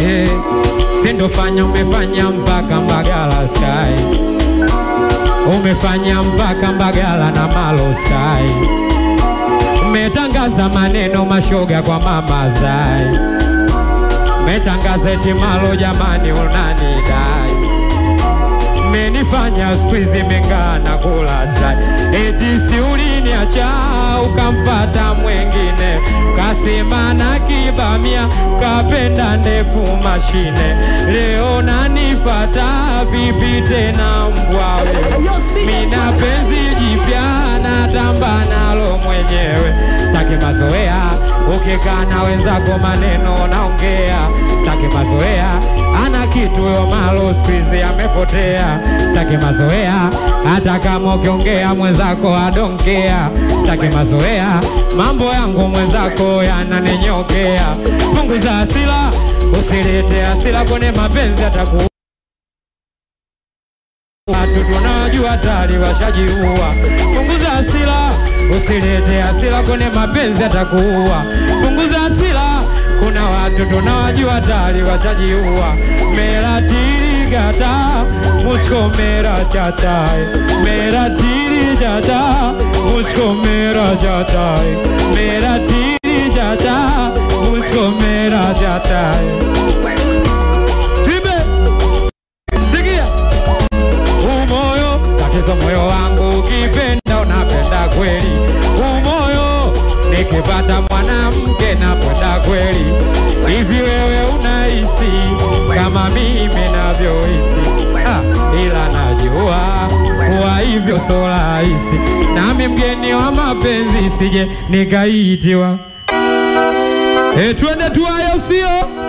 eh, sindofanya umefanya mpaka Mbagala sky umefanya mpaka Mbagala na Malo sky umetangaza maneno mashoga kwa mama zai umetangaza eti Malo jamani unanidai umenifanya squeeze mengana kula chai eti si uliniacha ukamfata mwengine kasema na kibamia kapenda ndefu mashine leo nanifata vipi tena mbwawe mina penzi jipya natamba nalo mwenyewe staki mazoea ukikaa na wenzako maneno naongea staki mazoea ana kitu yo malo squeeze amepotea staki mazoea hata kama ukiongea mwenzako adonkea staki mazoea mambo yangu mwenzako yananinyokea punguza hasira usilete hasira kwenye mapenzi ataku watu tunajua tayari washajiua. Punguza hasira, usilete hasira kwenye mapenzi atakuua. Punguza hasira, kuna watu tunawajua tayari washajiua. Mera tiri gata मुझको मेरा चाचा है मेरा तीरी चाचा मुझको मेरा चाचा है मेरा तीरी चाचा मुझको मेरा चाचा है Tibe, sikia umoyo tatizo moyo wangu ukipenda unapenda kweli umoyo nikipata mwanamke napenda kweli hivi wewe unahisi kama mimi navyohisi ah, ila najua kuwa hivyo so rahisi nami mgeni wa mapenzi sije nikaitiwa e, twende tuayo sio